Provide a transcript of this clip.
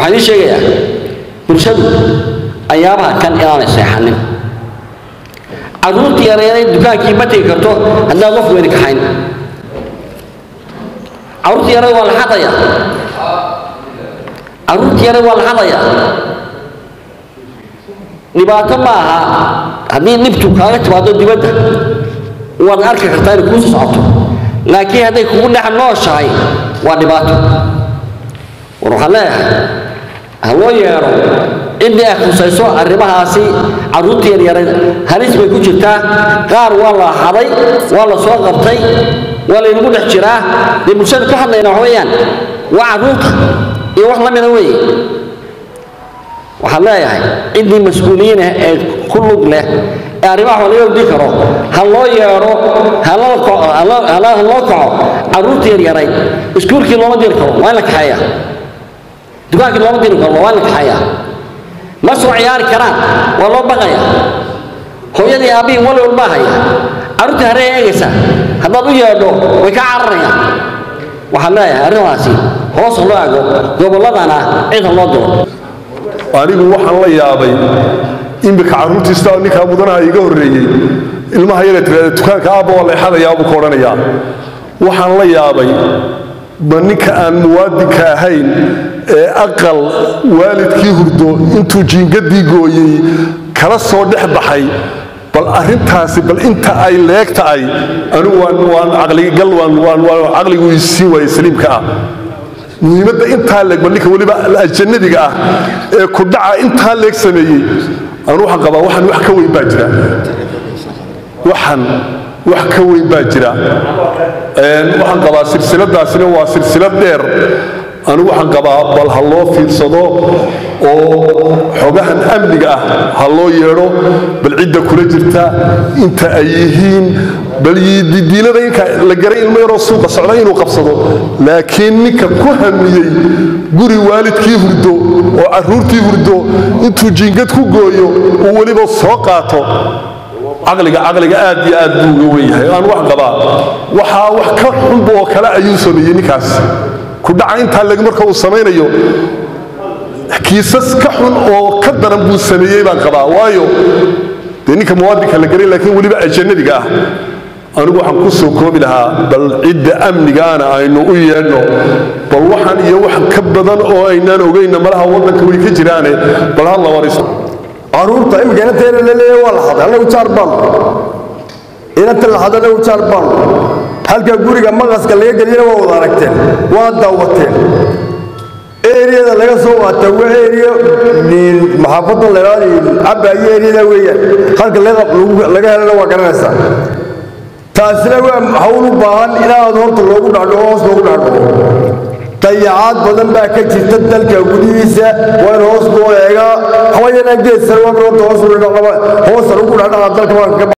waxaan idiin sheegayaa bulshadu ayaabaha kan inaanay seexanin carruurtii yareeday dukaankii ma tegi karto haddaan qof weyni kaxayn carruurtii yarada waa la xadayaa carruurtii yarada waa la xadayaa dhibaato ma aha haddii dhibtu kaaga timaado dibadda waad arki kartaa inay kuu socoto laakiin hadday kugu dhex nooshahay waa dhibaato war waxaan leeyahay ha loo yeedho ciddii ay khusayso arrimahaasi carruurta yaryarada halis bay ku jirtaa qaar waa la haday waa la soo qabtay waa laynagu dhex jiraa dee bulshada ka hadlayna wax weeyaan waa carruurta iyo wax la mida weeye waxaan leeyahay ciddii mas-uuliyiin ah ee ku lug leh ee arrimaha wax laga ogdi karo ha loo yeedho ha loo kaco carruurta yaryarayd iskuulkii looma diri karo waa in la kaxeeya dukaankii looma diri karo waa in la kaxeeya ma soo ciyaari karaan waa loo baqaya hooyadii aabbihii wali walbaa haya carruurta haree eegaysa haddaad u yeedho way ka cararayaan waxaan leeyahay arrimaasi hoos loo ego gobolladana cid ha loo diro anigu waxaan la yaabay iminka carruurtiista ninkaa mudanaha iga horreeyey ilmaha yare tiraada dukaanka aabba waa leexadayaa buu ka odhanayaa waxaan la yaabay ma ninka aan muwaadinka ahayn ee aqal waalidkii hurdo intuu jiingadii gooyey kala soo dhex baxay bal arrintaasi bal inta ay leeg tahay anigu waan caqligal waan caqligu isiin waaye saliimka ah muhiimadda intaa leeg bal ninka weliba ajannadiga ah ee ku dhaca intaa leeg sameeyey anu waxaan qabaa waxan wax ka weyn baa jira waxan wax ka weyn baa jira waxaan qabaa silsiladaasina waa silsilad dheer anigu waxaan qabaa bal ha loo fiirsado oo xogahan amniga ah ha loo yeedho bal cidda kula jirta inta ay yihiin bal didiilada inka la garay ilmo yaroo suuqa socda inuu qabsado laakiin ninka ku hamiyey guri waalidkii hurdo oo carruurtii hurdo intuu jiingad ku gooyo uu weliba soo qaato caqliga caqliga aad iyo aad buu uga wenyahay aan wax qabaa waxaa wax ka xunba oo kale ayuu sameeyey ninkaas kudhaca intaa leg marka uu samaynayo kiisas ka xun oo ka daran buu sameeyey baan qabaa waayo dee ninka muwaadinka la garay laakiin weliba ajannadiga ah anigu waxaan ku soo koobi lahaa bal cidda amnigaana aynu u yeedhno bal waxaan iyo wax ka badan oo aynaan ogayna malaha waddanka way ka jiraane bal ha la wariso caruurta imika inanteena la leeyahay waa la haday annagu jaar baan inanta la haday annagu jaar baan halka guriga maqaska laga geliyana waa wada aragteen waa daawateen eriyada laga soo qaata waa eriya maxaafadda leeraadi cabaayo eriyada weeyaan halka laga helana waa garanaysaa taasina waa hawl u baahan inaad horta loogu dhacdho hoos loogu dhacdho dayacaad badan baa ka jirta dalka gudihiisa waa in hoos loo eegaa hawayanaan geed sarwaa horta hoos hoosan ugu dhacdhaca dalka